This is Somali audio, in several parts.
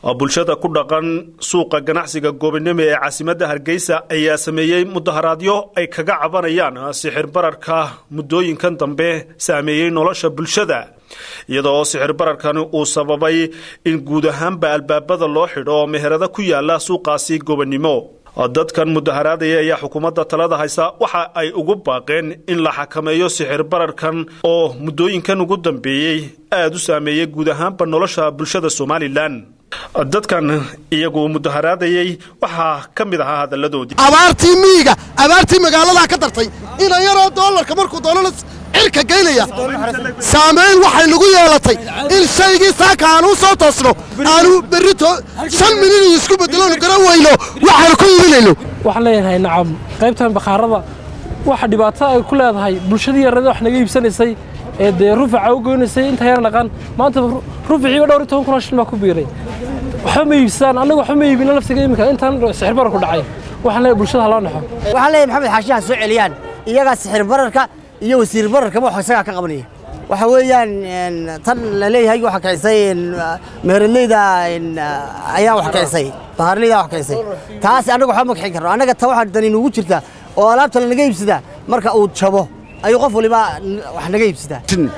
bulshada ku dhaqan suuqa ganacsiga goobinimo ee caasimadda hargeysa ayaa sameeyey mudaharaadyo ay kaga cabanayaan sixir bararka muddooyinkan dambe saameeyey nolosha bulshada iyadoo sixir bararkani uu sababay in guud ahaanba albaabada loo xidho meherado ku yaala suuqaasi goobinimo dadkan mudaharaadaya ayaa xukuumadda talada haysa waxa ay ugu baaqeen in la xakameeyo sixir bararkan oo muddooyinkan ugu dambeeyey aada u saameeyey guud ahaanba nolosha bulshada somalilan dadkan iyagu mudaharaadayay waxaa ka mid ahaa hadalladoodii abaartii miyiga abaartii magaaladaa ka dartay ina yaroo doolarka markuu doonana cirka geynaya saamayn waxay nagu yeelatay in shaygii saaka aanuu soo toosno aanu berrito shan milyan iyo isku beddeloonu garan weyno waxaanu ku iibinayno waxaan leeyahay nacam qaybtan bakhaarada waxa dhibaato ay ku leedahay bulshadii yarada wax naga iibsanaysay ee dee rufaca u goynaysay inta yar dhaqan maanta ruficiiba dhowr iyo toban kun oo shil baa ku biiray waxba ma iibsadaan annaga waxba ma iibino laftiga iminka intaan sixir bararku dhacay waxaan leeyahay bulshada ha loo naxo waxaan leeyahay maxamed xaashi ha soo celiyaan iyagaa sixir bararka iyo wasiir bararkaba wax isagaa ka qabanaya waxa weeyaan tan la leeyahay waxa kicisay meheradleyda ayaa wax kicisay bahaarleyda wax kicisay taas annaga waxba ma kixin karno annaga ta waxaa dani nugu jirta oo alaabta lanaga iibsadaa marka uu jabo ayuu qof waliba wax naga iibsadaa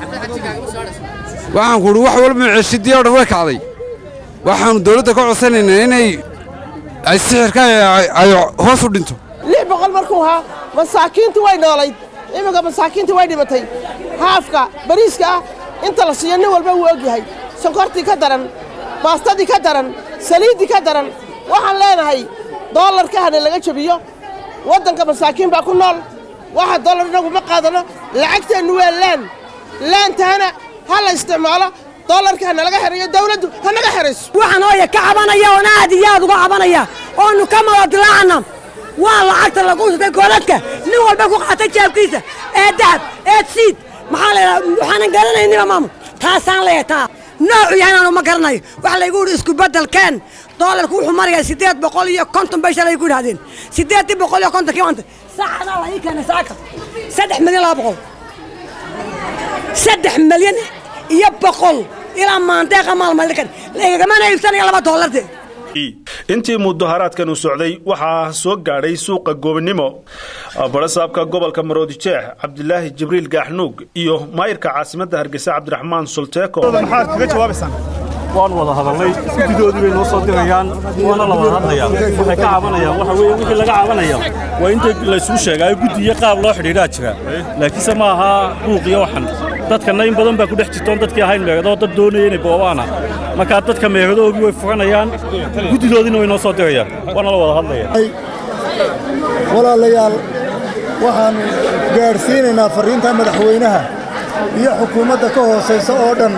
waxaan ku uhi wax walba maciishadii oo dhan way kacday waxaannu dawladda ka codsanaynaa inay ay sixirka ay hoos u dhinto lix boqol markuu ahaa masaakiintu way noolayd iminka masaakiinta way dhimatay haafka bariiska ah inta la siiyo nin walba wuu og yahay sonkortii ka daran baastadii ka daran saliiddii ka daran waxaan leenahay doolarka hana laga jebiyo waddanka masaakiin baa ku nool waxa dollar inagu ma qaadano lacagteennu waa laan laantahana ha la isticmaalo doolarka hana laga xerayo dawladdu ha naga xerayso waxaan hooya ka cabanaya oon aad iyo aad uga cabanaya oonu ka madadilaacana waa lacagta lagu sutay gooladka nin walba ku qaatay jaabkiisa ee dahab ee siid maxaa laydhaha waxaanan garanayniba maamul taasaan leeyahay taa noocu yahay inaanu ma garanayo waxa laygu yidhi isku beddelkeen doolarku wuxuu marayaa siddeed boqol iyo konton bay shalay ku yidhahdeen siddeeddii boqol iyo kontonkii maanta saacadaa la ii keenay saaka saddex milyan laba boqol saddex milyan iyo boqol ilaa maandeeqa maalmalikan lagagamana iibsanaya laba doolarde intii mudaharaadkan uu socday waxaa soo gaadhay suuqa goobinimo barasaabka gobolka maroodijeex cabdilaahi jibriil gaaxnuug iyo maayirka caasimadda hargeysa cabdiraxmaan solteeko maxaad kaga jawaabaysaan waan wada hadalnay guddidoodii bay noo soo dirayaan waana la wada hadlayaa waxay ka cabanayaan waxa weeye wixii laga cabanaya waa inta laysugu sheegaayo guddi iyo qaab loo xidhiidhaa jira laakiinse ma aha buuq iyo waxan dadkanna in badan baa ku dhex jirtoon dadkii ahayn meegadoo dad doonaya inay boobaana markaa dadka meegadoogii way furanayaan guddidoodiina way noo soo dirayaan waana la wada hadlaya walaalayaal waxaannu gaadhsiinaynaa farriinta madaxweynaha iyo xukuumadda ka hoosaysa oo dhan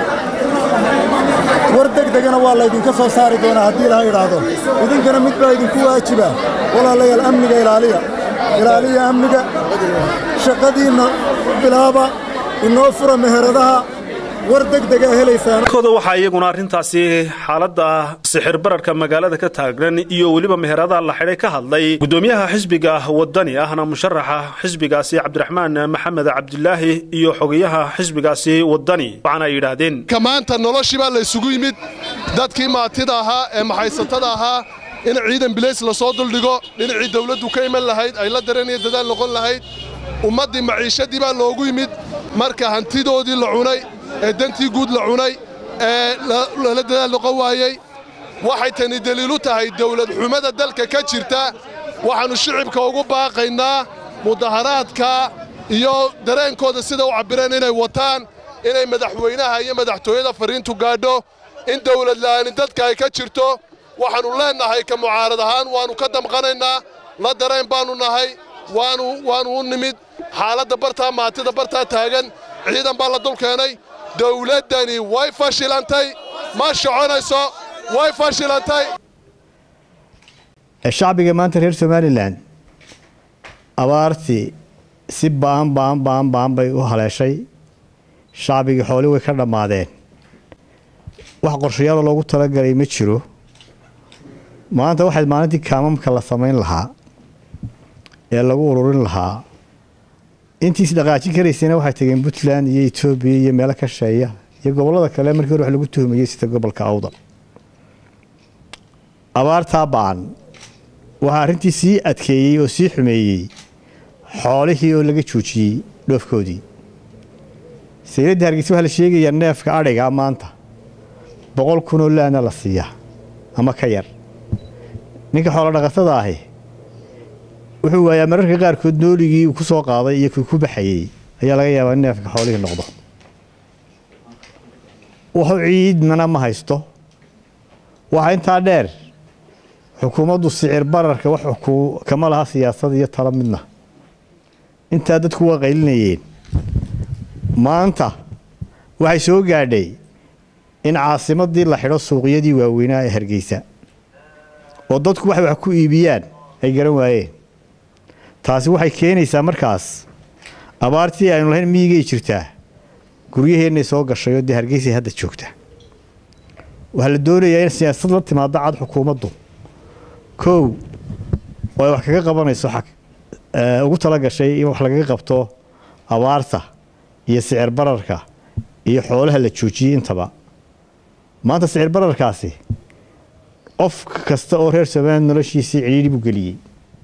war degdegana waa laydinka soo saari doonaa haddii laha idhaahdo idinkana mid baa idinku waajiba walaalayaal amniga ilaaliya ilaaliya amniga shaqadiinna bilaaba inoo fura meheradaha war degdega helaysaan kooda waxaa iyaguna arrintaasi xaaladda sixir bararka magaalada ka taagnan iyo weliba meheradaha la xidhay ka hadlay guddoomiyaha xisbiga wadani ahna musharaxa xisbigaasi cabdiraxmaan maxamed cabdilaahi iyo xogayaha xisbigaasi wadani waxaana ay yidhaahdeen ka maanta noloshii baa laysugu yimid dadkii maatida ahaa ee maxaysatada ahaa in ciidan bilays la soo duldhigo dhinacii dawladdu ka iman lahayd ay la dareenaya dadaal noqon lahayd ummaddii maciishadii baa loogu yimid marka hantidoodii la cunay ee dantii guud la cunay ee lala dadaal noqon waayey waxay tani deliilu tahay dawlad xumada dalka ka jirta waxaannu shicibka ugu baaqaynaa mudaharaadka iyo dareenkooda sida u cabbireen inay wataan inay madaxweynaha iyo madaxtooyada farriintu gaadho in dawlad la'aani dadka ay ka jirto waxaannu leennahay ka mucaarad ahaan waannu ka damqanaynaa la dareen baannu nahay waannu u nimid xaaladda bartaa maatida bartaa taagan ciidan baa la dul keenay dawladdani way fashilantay ma soconayso way fashilantay shacbiga maanta reer somalilan abaartii si baan baan baan baan bay u haleeshay shacbigii xooli way ka dhammaadeen wax qorshayaalo loogu talagalay ma jiro maanta waxayd maalintii kaamamka la samayn lahaa ee lagu ururin lahaa intiis dhaqaajin karaysana waxay tageen puntland iyo etoobiya iyo meelo ka sheeya iyo gobollada kale markii hore wax lagu tuhmayey sida gobolka awdal abaartaa ba'an waxaa arrintii sii adkeeyey oo sii xumeeyey xoolihii oo laga joojiyey dhoofkoodii sayladda hargeysa waxaa la sheegayaa neefka adhiga maanta boqol kunoo laana la siiyaa ama ka yar ninka xoolo dhaqatada ahi wuxuu waayaa mararka qaarkood nooligii uu ku soo qaaday iyo kii ku baxayey ayaa laga yaabaa in neefka xoolihii noqdo wuxuu ciidmana ma haysto waxaa intaa dheer xukuumaddu sicir bararka wax kama laha siyaasad iyo talo midna intaa dadku waa qaylinayeen maanta waxay soo gaadhay in caasimadii la xidho suuqyadii waaweynaa ee hargeysa oo dadku waxay wax ku iibiyaan ay garan waayeen taasi waxay keenaysaa markaas abaartii aynu lahayn miyigay jirtaa guryaheennay soo gashay oo dee hargeysay hadda joogta waxaa la doonayaa in siyaasad la timaado cad xukuumaddu kow oo ay wax kaga qabanayso ugu tala gashay in wax lagaga qabto abaarta iyo sicir bararka iyo xoolaha la joojiyey intaba maanta sicir bararkaasi qof kasta oo reer somaliland noloshiisii cidhiidhi buu geliyey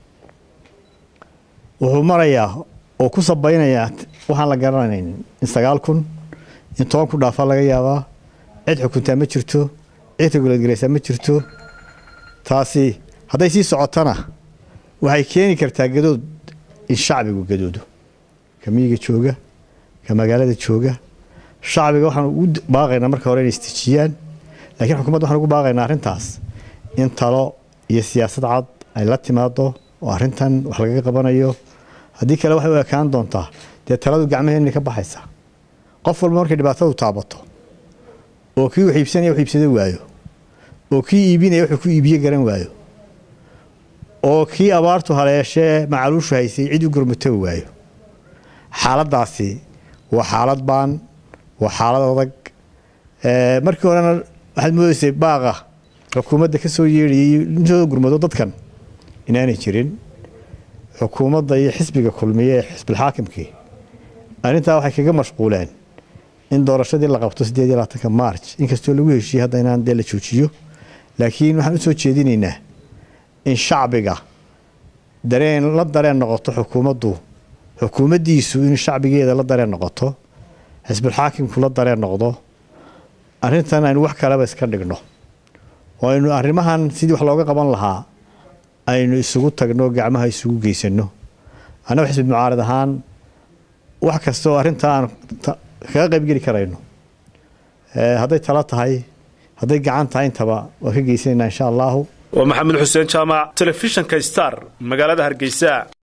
wuxuu marayaa oo ku sabaynayaa waxaan la garanayn in sagaal kun in toban ku dhaafaa laga yaabaa cid xukuntaa ma jirto cid reguladgaraysaa ma jirto taasi hadday sii socotana waxay keeni kartaa gadood in shacbigu gadoodo ka miyiga jooga ka magaalada jooga shacbiga waxaan ugu baaqaynaa marka hore inay istejiyaan laakiin xukuumadda waxaan ugu baaqaynaa arrintaas in talo iyo siyaasad cad ay la timaado oo arrintan wax lagaga qabanayo haddii kale waxay u ekaan doontaa dee taladu gacmaheenna ka baxaysa qof walba markay dhibaatadu taabato oo kii wax iibsanaya wax iibsado waayo oo kii iibinaya wuxuu ku iibiye garan waayo oo kii abaartu haleeshee macaluushu haysay cid u gurmatoba waayo xaaladdaasi waa xaalad baan waa xaalad adag markii horena waxaad moodaysay baaqa xukuumadda ka soo yeedhayay intooda gurmado dadkan inaanay jirin xukuumadda iyo xisbiga kulmiye ee xisbilxaakimkii arrintaa waxay kaga mashquuleen in doorashadii la qabto siddeed iyo labaatanka march inkastoo lagu heshiiyey hadda inaan dee la joojiyo laakiin waxaan u soo jeedinaynaa in shacbiga dareen la dareen noqoto xukuumaddu xukuumaddiisu in shacbigeeda la dareen noqoto xisbulxaakimku la dareen noqdo arrintan aynu wax kaleba iska dhigno oo aynu arrimahan sidii wax looga qaban lahaa aynu isugu tagno gacmaha isugu geysano annaga xisbi mucaarad ahaan wax kasta oo arrinta aan kaga qaybgeli karayno hadday talo tahay hadday gacan tahay intaba waan ka geysanaynaa insha allahu waa maxamed xuseen jaamac telefishinka star magaalada hargeysa